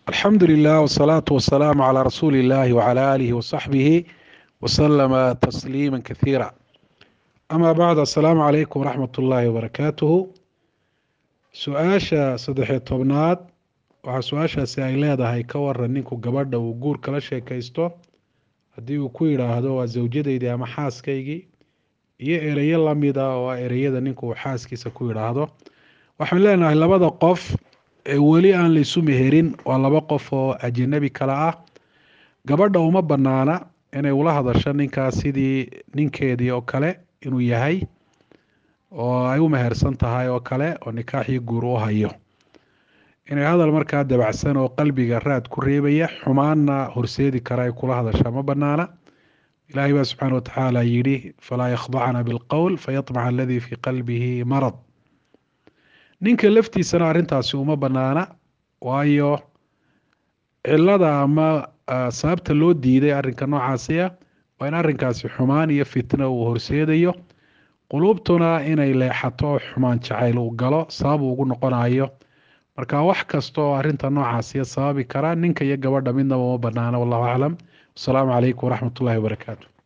alxamdu lilah wsalaatu wasalaamu calaa rasuuli illahi wcala aalihi wasaxbihi wasalama tasliima kasiira ama bacd assalaamu calaykum waraxmat ullaahi wabarakaatuhu su-aasha saddexiyo tobnaad waxaa su-aashaasi ay leedahay ka waran ninku gabadha uu guur kala sheekaysto haddii uu ku yidhaahdo waa zawjadeydii ama xaaskaygii iyo ereyo lamida oo ah ereyada ninku uu xaaskiisa ku yidhaahdo waxaan leenahay labada qof ee weli aan la isu meherin waa laba qof oo ajanabi kale ah gabadha uma banaana inay ula hadasho ninkaas sidii ninkeedii oo kale inuu yahay oo ay u mehersan tahay oo kale oo nikaaxii guur u hayo inay hadal markaa dabacsan oo qalbiga raad ku reebaya xumaanna horseedi kara ay kula hadashaa ma banaana ilaahay baa subxaana watacaala yidhi falaa yakhdacna bilqowl fayamaca aladii fii qalbihi marad ninka laftiisana arrintaasi uma banaana waayo cilada ama sababta loo diiday arrinka noocaasi ah waa in arrinkaasi xumaan iyo fitna uu horseedayo quluubtuna inay leexato oo xumaan jacayl uu galo sabab uu ugu noqonayo marka wax kasta oo arrinta noocaasiya sababi kara ninka iyo gabadha midnaba uma banaana wallahu aclam wasalaamu calaykum waraxmat ullahi wabarakaatu